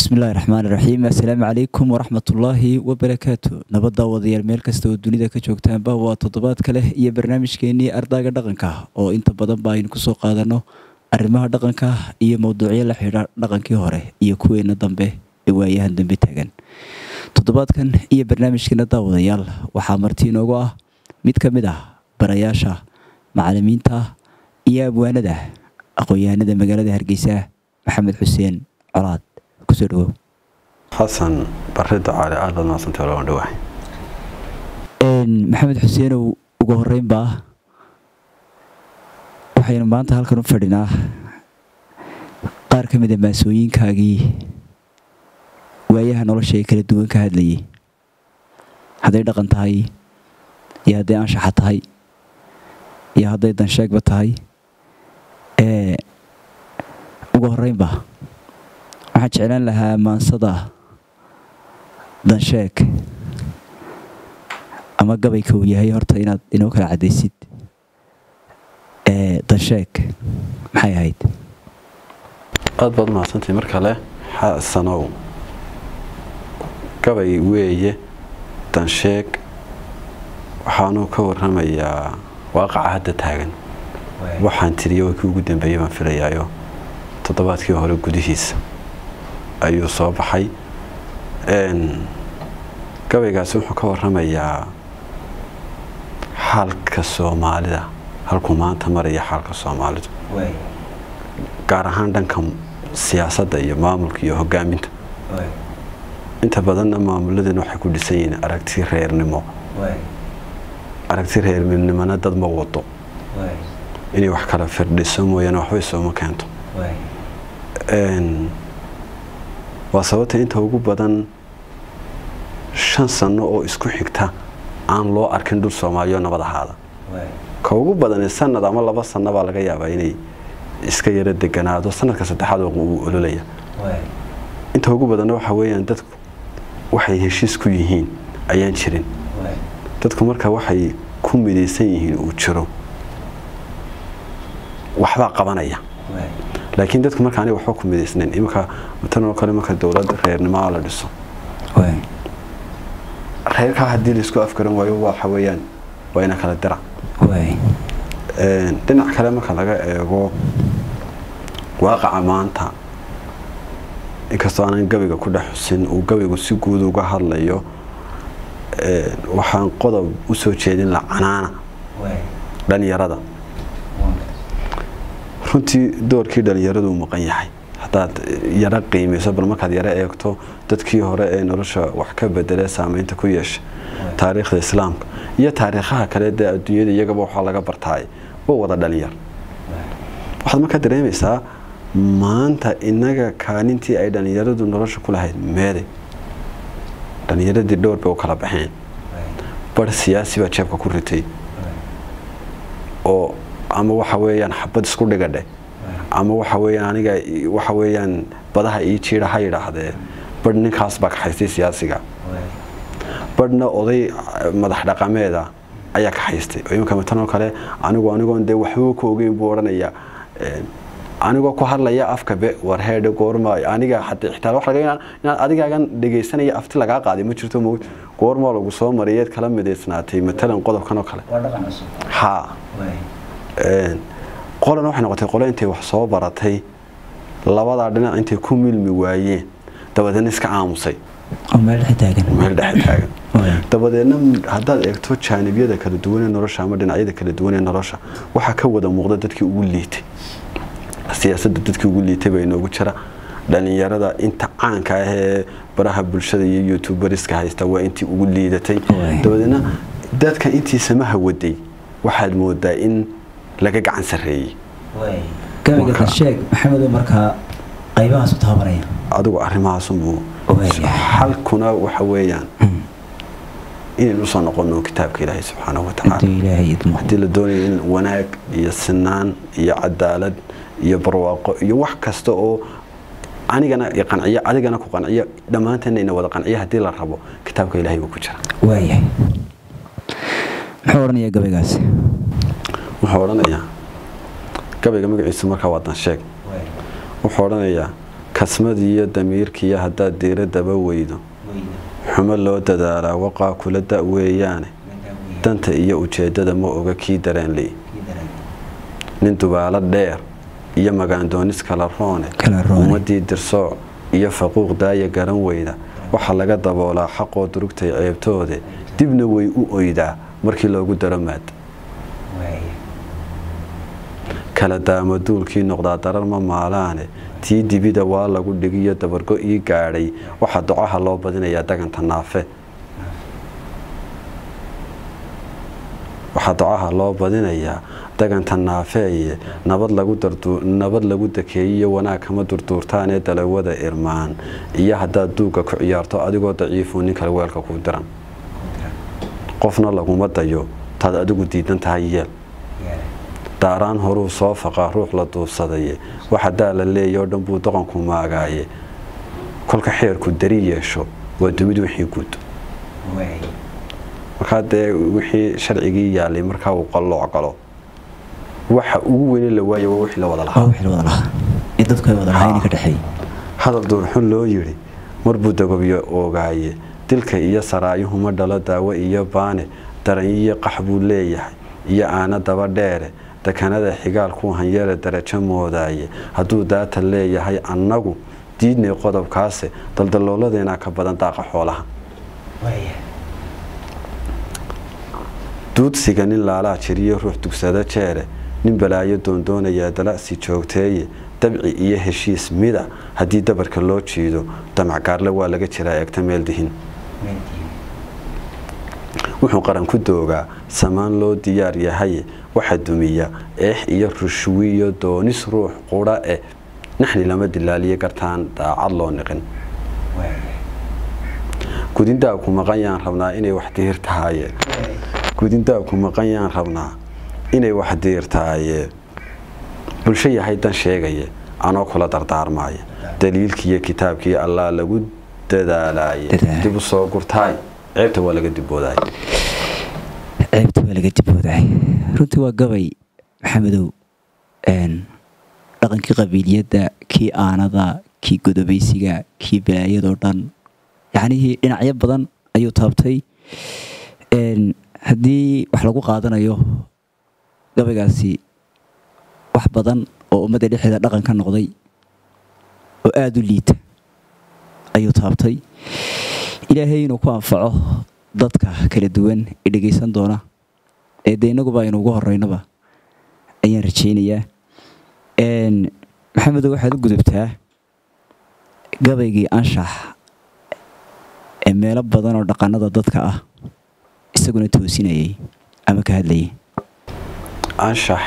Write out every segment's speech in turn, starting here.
bismillahi raxmaani raxiim assalaamu calaykum waraxmatullaahi wabarakaatu nabadda wadayaal meel kasta oo dunida ka joogtaanba waa toddobaadka leh iyo barnaamijkeenii ardaaga dhaqanka oo inta badan ba aynu kusoo qaadanno arrimaha dhaqanka iyo mowduucyo la xidha dhaqankii hore iyo kuweena dambe ee waayahan dambe taagan toddobaadkan iyo barnaamijkeena daawadayaal waxaa marti inoogu ah mid ka mid ah barayaasha macalimiinta iyo abwaanada aqoon-yahanada magaalada hargeysa maxamed xuseen colaad kusoo dhawow xasan bare ducaale aad baad mahadsantay walaal waan dhawahay maxamed xuseenow ugu horeynbaa waxaynu maanta halkan u fadhinaa qaar ka mid a maasooyinkaagii waayaha nolosha ee kala duwan ka hadlayay hadday dhaqan tahay iyo hadday anshaxa tahay iyo hadday dansheegba tahay ee ugu horeynba waxaan jeclaan lahaa maansada dansheeg ama gabayka uu yahay horta inaad inoo kala caddaysid ee dansheeg maxay ahayd aad baad mahadsantay mar kale xasanow gabay weeye dansheeg waxaanuu ka warramayaa waaqaca hadda taagan waxaan tiriyo way kii ugu dambeeyey baan filayaayo toddobaadkii hore gudihiisa ayuu soo baxay gabaygaasi wuxuu ka warramayaa xaalka soomaalida halkuu maanta maraya xaalka soomaalidu gaar ahaan dhanka siyaasadda iyo maamulka iyo hogaaminta inta badanna maamuladeen waxay ku dhisan yihiin aragti reernimo aragti reernimona dad ma wado inay wax kala firdhiso mooyaane waxbay sooma keento waa sababta inta ugu badan shan sanno oo isku xigta aan loo arkin dhul soomaaliyo nabad ahaada ka ugu badane sanad ama laba sanno baa laga yaabaa inay iska yaro deganaado sanadka saddexaad uu ololaya inta ugu badanna waxa weeyaan dadku waxay heshiis ku yihiin ayaan jirin dadku marka waxay ku midaysan yihiin uu jiro waxbaa qabanaya laakiin dadku marka aniga waxba ku midaysnayn iminka tanoo kale marka dowlad reernimoa la dhiso reerkaa haddii laisku afgaran waayo waxa weeyaan waa ina kala dira dhinac kale marka laga eego waaqaca maanta inkastoo aanan gabayga ku dhex xusin uu gabaygu si guud uga hadlayo waxaan qodob u soo jeedin la canaana dhalinyarada runtii doorkii dhalinyaradu uu maqan yahay haddaad yaro qiimayso bal markaad yaro eegto dadkii hore ee nolosha wax ka bedelee saameynta ku yeesha taariikhda islaamka iyo taariikhaha kale dee adduunyada iyagaba waxaa laga bartaay waa wada dhalinyar waxaad markaa dareemaysaa maanta inaga kaalintii ay dhalinyaradu nolosha ku lahayd meeday dhalinyaradii dhowr bay u kala baxeen bar siyaasi baa jeebka ku ritay oo ama waxa weeyaan xabad isku dhigadhe ama waxa weeyaan aniga waxa weeyaan badaha ii jiidha ha yidhaahdee badh ninkaas baa kaxaystay siyaasiga badhna oday madax dhaqameeda ayaa kaxaystay oo iminka matanoo kale anigu anigoon dee waxba ku ogeyn buu odhanayaa anigoo ku hadlaya afka be war heedhe goorma aniga xataa xitaa wax laga inaad adigaagan dhegaysanaya afti lagaa qaaday ma jirto mowd goormaa lagu soo mariyeed kala midaysnaatay matalan qodobkan oo kale ha qolana waxay noqotay qole intay wax soo baratay labadaa dhinac intay ku milmi waayeen dabadeedna iska aamusay meel dhexe taagan dabadeedna haddaad eegto jaanibyada kala duwanee nolosha ama dhinacyada kala duwanee nolosha waxaa ka wada muuqda dadkii ugu liitay siyaasadda dadkii ugu liitay baa inoogu jira dhalinyarada inta caanka ah ee baraha bulshada iyo youtuberiska haysta waa intii ugu liidatay dabadeedna dadka intii samaha waday waxaad moodaa in laga gacan sareeyey gabayga dansheeg maxamedo markaa qaybahaas u taabanaya adigu arrimahaasunbuu xalkuna waxa weeyaan inaynu usoo noqono kitaabka ilaahay subxaanahu watacaala haddii la doonayo in wanaag iyo sinaan iyo cadaalad iyo barwaaqo iyo wax kasta oo anigana qanciyo adigana ku qanciyo dhammaanteena ina wada qanciyo haddii la rabo kitaabka ilaahay buu ku jira waayahay muxuu odhanayaa gabaygaasi wuxuu odhanayaa gabayga magaciisu markaa waa dansheeg wuxuu odhanayaa kasmadiiyo damiirkiiyo haddaad diiradaba weydo xumo loo dadaalaa waqaa kula da weeyaane danta iyo ujeeddada ma oga kii dareenley nin dubaalo dheer iyo magaandoonis kala roone ummadii dirsooc iyo faquuq daaya garan weyda waxaa laga daboolaa xaqoo durugtay ceebtoode dibna way u oydaa markii loogu daro maad kala daamo duulkii noqdaa darar ma maalaane tii dibida waa lagu dhigiyo dabargo ii gaadhay waxaa ducaha loo badinayaa daganta naafe waxaa ducaha loo badinayaa daganta naafeeye nabad lagu dakeeyiyo wanaag kama durduurtaanee dalawada irmaan iyo haddaad duugga ku ciyaarto adigoo daciifuu nin kale weelka ku diran qofna laguma dayo taad adigu diidan tahay yeel daaraan horuu soo faqaa ruux la duubsadaye waxa daa la leeya oo dhan buu doqonku maagaaye kolka xeerku dari yeesho waa dumid wixii guud markaa dee wixii sharcigii yaalay markaa uu qallooc galo waxa ugu weyne la waayo waa wixii la wada lahahadal duurxun loo yidhi marbuu dagobyo oogaaye dilka iyo saraayuhuma dhalo daawo iyo baane daranyiyo qax buu leeyahay iyo aana daba dheere dekanada xigaal ku hanyare darajo moodaaye hadduu daata leeyahay annagu diidnay qodobkaase daldalooladeenaa ka badan daaqa xoolaha duudsiga nin laalaa jiriyo ruux dugsada jeere nin balaayo doondoonayaa dala'si joogteeye dabci iyo heshiis mida haddii dabarka loo jiido damacgaarle waa laga jiraa eegta meel dihin wuxuu qaran ku doogaa samaan loo diyaar yahaye waxa dumiya eex iyo rushwiyo doonis ruux qudha eh naxni lama dilaaliyo gartaan daacad loo niqin gudindaabku maqan yaan rabnaa inay wax diir tahaye gudindaabku maqan yaan rabnaa inay wax diir tahaye bulsho yahay dan sheegaye anoo kula dardaarmaaya daliilkiiyo kitaabkii allaa lagu dadaalaye dib u soo gurtaay ceebta waa laga dibooday ceebta waa laga dibooday runtii waa gabay maxamedow dhaqankii qabiiliyadda kii aanada kii godobaysiga kii balaayadoo dhan yacnihii dhinacyo badan ayuu taabtay haddii wax lagu qaadanayo gabaygaasi wax badan oo ummadda dhexdeeda dhaqan ka noqday oo aada u liita ayuu taabtay ilaahay inuu ku anfaco dadka kala duwan ee dhegaysan doona ee dee innaguba aynu ugu horeynaba ayaan rajaynayaa maxamedow waxaad u gudubtaa gabaygii anshax ee meelo badan oo dhaqanada dadka ah isaguna toosinayay ama ka hadlayay anshax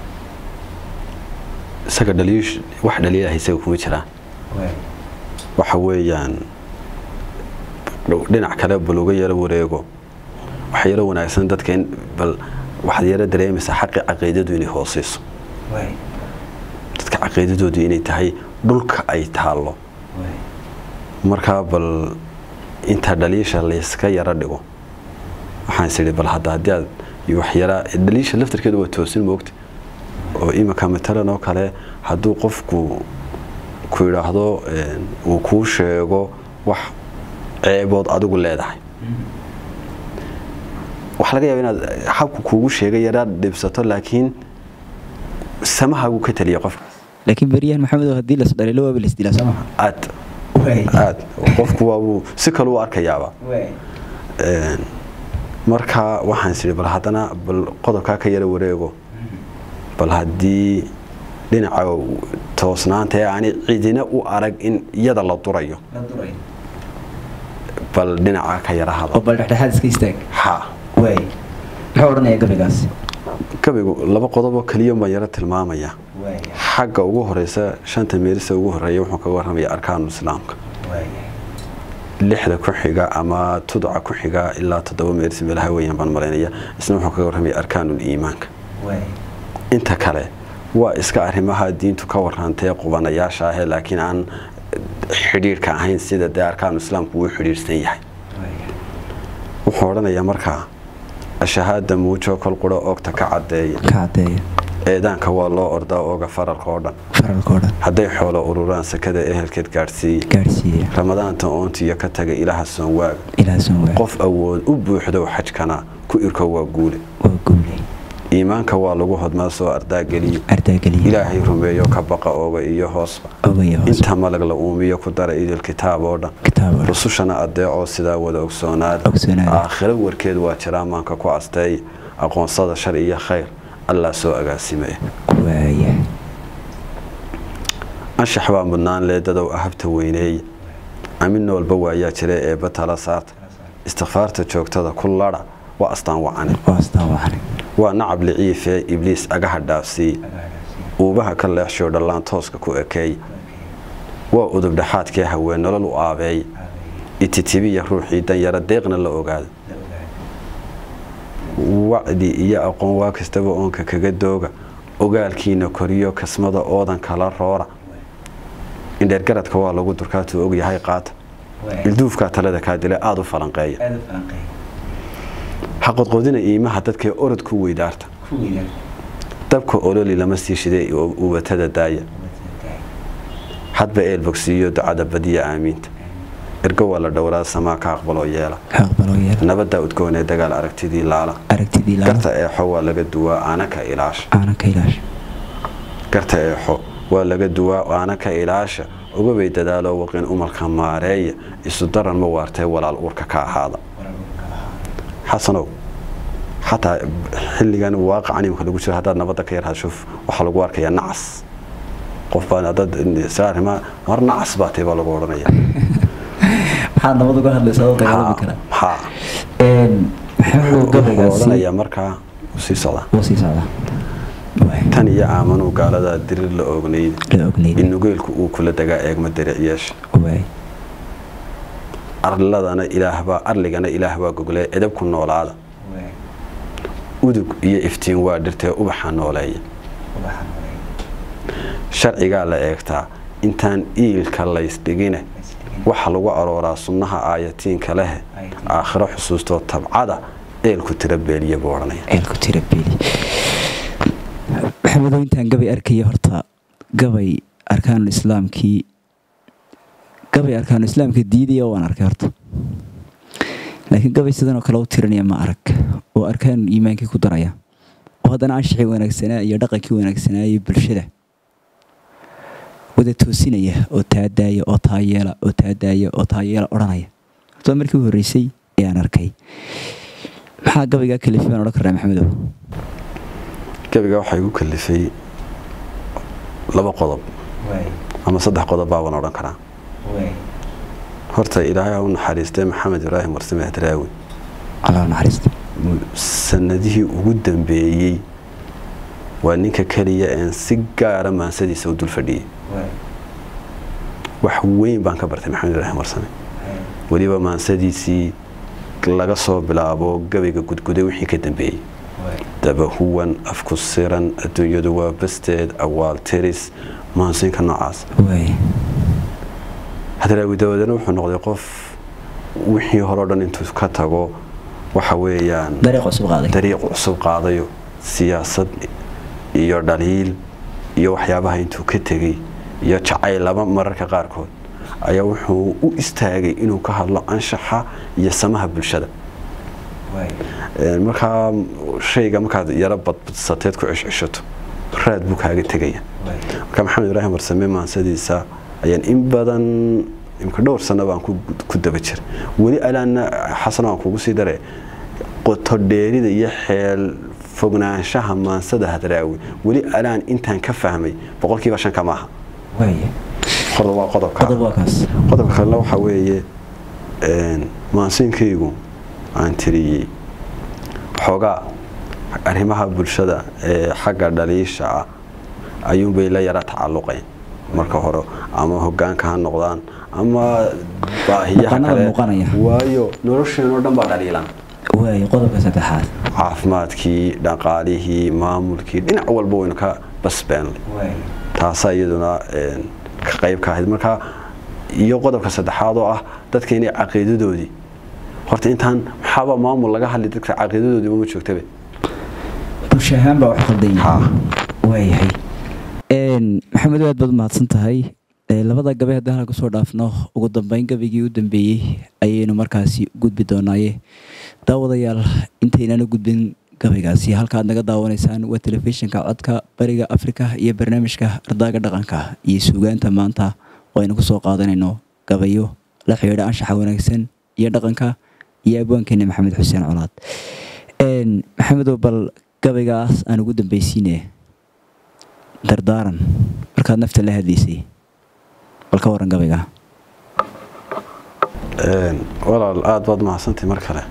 isaga dhaliish wax dhaliilaha isaga kuma jiraan waxa weeyaan dhinac kale bal uga yaro wareego waxa yaro wanaagsan dadka in bal waxaad yaro dareemaysaa xaqi caqiidadu inay hooseyso dadka caqiidadoodu inay tahay dhulka ay taallo markaa bal inta dhaliisha layska yaro dhigo waxaan is idhi bal hadda haddii aad waxyaraa dhaliisha laftarkeedu waa toosin moogta oo iminka matalan oo kale hadduu qofku ku yidhaahdo uu kuu sheego wax ceebood adigu leedahay waxa laga yaaba inaad habku kuugu sheegay yaraad dhibsato laakiin samahaagu ka taliya qofka laakiin beryahan maxamedow haddii las dhaliilo waaba las dilaa soomaha aad aad qofku waabuu si kale u arkayaaba marka waxaan is bal haddana bal qodobkaa ka yara wareego bal haddii dhinaca toosnaanta ee aanay cidina u arag in iyada la durayo bal dhinaca ka yara hado bal dhexdhexaad iska istaag ha waay muxuu odhanaya gabaygaasi gabaygu laba qodoboo keliya baan yaro tilmaamaya xagga ugu horeysa shanta meelisa ugu horeeya wuxuu kaga warramaya arkaanu islaamka lixda ku xiga ama tudca ku xiga ilaa toddoba meelis meelaha weeyaan baan malaynaya isna wuxuu kaga warramaya arkaanul iimaanka inta kale waa iska arrimaha diintu ka warrantee qubanayaasha ahee laakiin aan xidhiirhka ahayn sida dee arkaanu islaamku uu xidhiirhsan yahay wuxuu odhanayaa markaa ashahaada muujo kol quro oogta ka cadeeya eedaanka waa loo ordaa ooga faralka oo dhan faralka oo dhan hadday xoolo ururaan sakada ehelkeed gaadhsiiye gaadhsiiya ramadaanta oontiiyo ka taga ilaha soonwaaga ilaa soonwaa qof awood u buuxdow xajkana ku irko waa guule waa guule iimaanka waa lagu hodmaa soo ardaageliyo ardaageliya ilaahay rumeeyo ka baqa ooga iyo hoosba ogaya hoos inta malag la uumiyo ku dara idil kitaab oo dhan kitaab oo dhan rusushana adeecoo sidaa wada ogsoonaada ogsoonaada aakhiro warkeed waa jiraa maanka ku asteey aqoonsada shar iyo khayr allah soo agaasimaya waaya anshax baa mudnaan leedadow ahabta weyneeya amin noolba waayaa jira eebba tala saarta istikfaarta joogtada ku ladha waa astaan wacane waa astaan wacane waa nacab liciifee ibliis agaha dhaafsiiye uubaha ka leexshoo dhallaan tooska ku ekeey waa udub dhexaadkee haween nolol u aabeeya ititibiya ruuxii danyara deeqna la ogaada wacdi iyo aqoon waa kastaba oonka kaga dooga ogaalkiina koriyo kasmada oodan kala roora indheergaradka waa lagu durkaatuu ogyahay qaata ilduufkaa talada kaa dila aada u falanqeeya haqodqodina iimaha dadkee orod ku weydaarta dabka ololi lama sii shiday ubatada daaya hadba eel bogsiiyo ducada badiya aamiinta ergo waa la dhowraa samaa ka aqbaloo yeela aqbaloo yeela nabaddaa udgoonee dagaal aragtidii laala aragtidii laala garta eexo waa laga duwaa aana ka ilaasha aanan ka ilaasha garta eexo waa laga duwaa aana ka ilaasha ugabay dadaaloo waqin umalka maareeya isu daran ma waartee walaal uurka ka ahaada xasanow xataa xilligan waaqacan imika lagu jiro haddaad nabadda ka yar hashuf waxaa lagu arkayaa nacas qof baa dad saarima mar nacas baa tee baa lagu odhanaya maxaad nabad uga hadlaysaa oo dagaalami kara maxaa maxamed wuxuu gabaygaasi odhanayaa markaa uu sii socdaa wuu sii socdaa tan iyo aamanuu gaaladaa dirir la ognayda la ogneyd in nugeelku uu kula dagaa eegma daric yeesha waay arladana ilaahbaa arligana ilaah baa goglee edab ku noolaada udug iyo iftiin waa dhirtee ubaxa nooleeya sharcigaa la eegtaa intaan iilka laysdhigine waxa lagu arooraa sunnaha aayatiinka leh aakhiro xusuustoo tabcada eelku tira beeliya buu odhanaya eelku tira beeli maxamedow intaan gabay arkaya horta gabay arkaanul islaamkii gabay arkaanul islaamka diidaya waan arkay horta laakiin gabay sidan oo kale u tirinaya ma arag oo arkaanul iimaankii ku daraya oo haddana anshixii wanaagsanaa iyo dhaqankii wanaagsanaa iyo bulshada wada toosinaya oo taadaaya oo taayeela oo taadaaya oo taayeela odhanaya horta markii u horreysay ayaan arkay maxaa gabaygaa kalifay baan odhan karnaa maxamedow gabiga waxaa igu kalifay laba qodob ama saddex qodob baabaan odhan karaa horta ilaahay ha u naxariistay maxamed ibraahim warsame hadraawi allah naxariista sanadihii ugu dambeeyey waa ninka keliya een si gaara maansadiisa u dul fadhiyey wax weyn baan ka bartay maxamed ibraahim warsame weliba maansadiisii laga soo bilaabo gabayga gudguday wixii ka dambeeyey dabahuwan afku siran adduunyadu waa basteed awaal tiris maansiinka noocaas waay hadraawi dabadeedna wuxuu noqday qof wixii horeo dhan intuu ka tago waxa weeyaan dariiq cusub qaaday dariiq cusub qaadayo siyaasad iyo dhaliil iyo waxyaabaha intuu ka tegey iyo jacayl laba mararka qaarkood ayaa wuxuu u istaagay inuu ka hadlo anshaxa iyo samaha bulshada markaa shayga markaad yaro badbadsateed ku ceshceshato raad buu kaaga tegaya marka maxamed ibraahim warsame maansadiisa ayaan in badan imka dhowr sano baan ku daba jira weli alaanna xasan waan kugu sii dare qotodheerida iyo xeel fognaanshaha maansada hadraawi weli alaan intaan ka fahmay boqolkiiba shan ka maaha qodob waa qodobka qodobka kalena waxaa weeye maansiinkaygu aan tiriyey xoogaa arrimaha bulshada ee xagga dhaliisha ah ayuunbay la yara tacalluqeen marka hore ama hogaanka ha noqdaan ama baahiyaha kale waayo nolosheenoo dhan baa dhaliilan waay qodobka saddexaad caafimaadkii dhaqaalihii maamulkii dhinac walba waynu ka basbeenlay taasaa iyaduna ka qayb ka ahayd marka iyo qodobka saddexaad oo ah dadka inay caqiidadoodii horta intaan maxaaba maamul laga hadli dadka caqiidadoodii uma joogtabe bulsho ahaan baa wax qaldan ha waayahay maxamed aad baad mahadsan tahay labada gabe haddii hala kusoo dhaafno ugu dambeyn gabigii u dambeeyey ayaynu markaasi gudbi doonaaye daawadayaal intaynana gudbin gabaygaasi halkaaad naga daawanaysaan waa telefishinka codka bariga afrika iyo barnaamijka ardaaga dhaqanka iyo suugaanta maanta oo aynu kusoo qaadanayno gabayo la xidhiidha anshaxa wanaagsan iyo dhaqanka iyo abwaankeena maxamed xuseen colaad maxamedow bal gabaygaas aan ugu dambeysiine dardaaran markaad nafta la hadlaysay bal ka waran gabayga walaal aada baad mahadsantay mar kale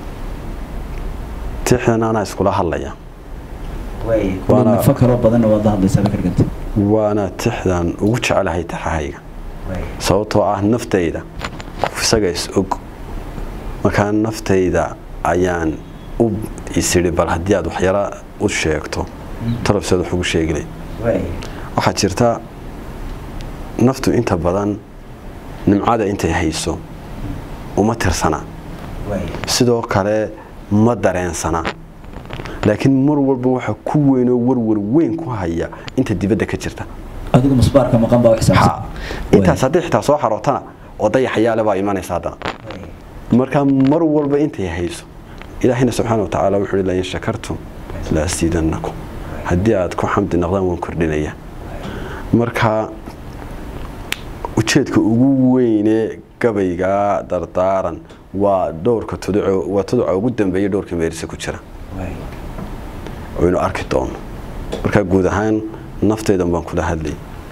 tixdan anaa iskula hadlaya nafo kaloo badanna waad la hadlaysaa bakarganta waana tixdan ugu jecelahay taxahayga sababtoo ah naftayda isaga is og markaa naftayda ayaan u isidhi bal haddii aad waxyara u sheegto talabseed wax ugu sheegilay waxaa jirta naftu inta badan nimcada intay hayso uma tirsana sidoo kale ma dareensana laakiin mar walba waxa ku weynoo warwar weyn ku haya inta dibadda ka jirta adigu musbaarka maqan baa intaas haddii xitaa soo xarootana oo dayaxayaale baa imanaysa haddana marka mar walba intay hayso ilaahayna subxaana wa tacaala wuxuu lain shakartum la asiidannakum haddii aad ku xamdi noqdaan waan kordhinaya marka ujeedka ugu weynee gabaygaa dardaaran waa dhowrka tuduco waa tuduca ugu dambeeya dhowrka meerise ku jira aynu arki doono markaa guud ahaan naftaydan baan kula hadlay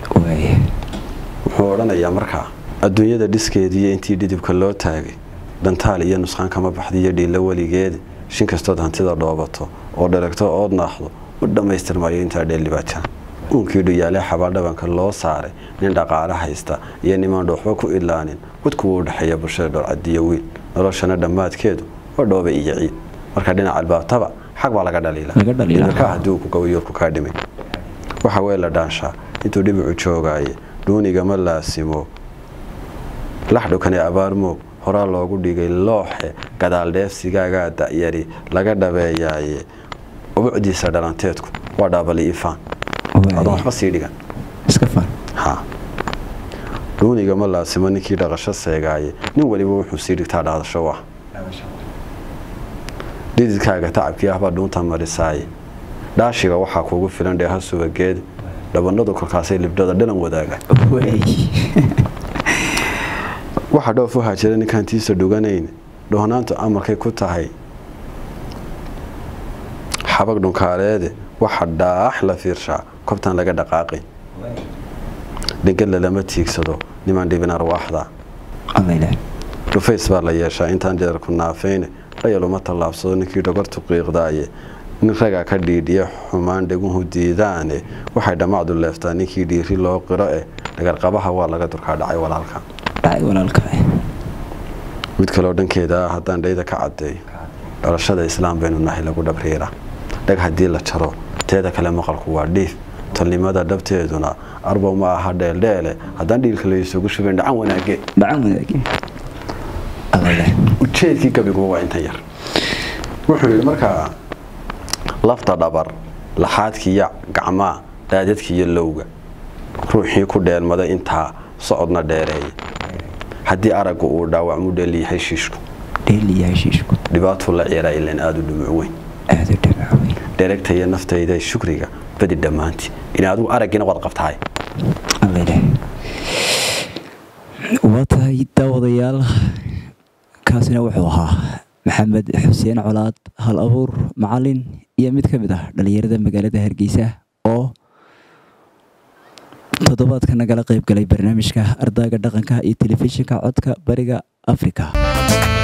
wuxuu odhanayaa markaa adduunyada dhiskeediiyo intii dhidibka loo taagay dhantaal iyo nusqaan kama baxdiiyo dhiilla weligeeda shin kastood hantida dhoobato oo dheragto ood naaxdo u dhammaystirmaayo intaa dheellibaaja uunkii dhuyaalee xabaaldhabanka loo saaray nin dhaqaale haysta iyo nimaan dhoofba ku ilaanin wadkuwa u dhexeeya bulshada dhowrcadiyo wiil noloshana dhammaadkeedu waa dhooba iyo ciid marka dhinaca albaabtaba xag baa laga dhaliilaa haddii uu ku gabayoorku kaa dhimay waxa weye la dhaanshaa intuu dhibicu joogaaye dhuunigama laasimo laxdhukane abaarmoog horaa loogu dhigay looxe gadaal dheefsigaagaa da'yari laga dhabeeyaaye ubucdiisa dhalanteedku waa dhaabali ifaan adoon waxba sii dhigan dhuunigama laasimo ninkii dhaqasho seegaaye nin waliba wuxuu sii dhigtaa dhaadasho ah dhididkaaga tacabkii ahbaa dhuunta marisaaye dhaashiga waxaa kuugu filan dheeha subageed dhabanadu kolkaasay libdhada dhalan wadaaga waxa dhoof u haajira ninkaan tiisa dhuganayn dhohnaantu amarkay ku tahay xabag dhunkaaleede waxa dhaax la fiirshaa kobtaan laga dhaqaaqay dhegala lama tiigsado nimaan dhibin arwaaxda dhufays baa la yeeshaa intaan jeerku naafayne dhayaluma tallaabsado ninkii dhogortu qiiqdaaye nin ragaa ka dhiidhiya xumaan dheguhu diidaane waxay dhammacdu leeftaa ninkii dhiiri loo qiro eh dhagarqabaha waa laga durkaa dhacay walaalka mid kaleo dhankeeda ah haddaan dhayda ka caddeeyo dhalashada islaam baynu nahay lagu dhabriira dhag haddii la jaro teeda kale maqalku waa dhiif tolnimada dhabteeduna arbow ma aha dheeldheele haddaan dhiilka laysugu shubayn dhacan wanaage ujeedkii gabigu waa intan yar wuxuu yidhi markaa lafta dhabar laxaadkiiyo gacmaa daadadkiiyo lowga ruuxii ku dheelmada intaa socodna dheereeya haddii aragga uu dhaawacmu dheeliyahay shiishku dhibaatuu la ciyaraa ilan aada u dhumuc weyn dheregtaya naftayda shukriga badi dhammaantii in adigu araggiina waad qabtahay waa tahay daawadayaal kaasina wuxuu ahaa maxamed xuseen colaad hal abuur macalin iyo mid ka mid ah dhallinyarada magaalada hargeysa oo toddobaadka nagala qayb galay barnaamijka ardaaga dhaqanka iyo telefishinka codka bariga afrika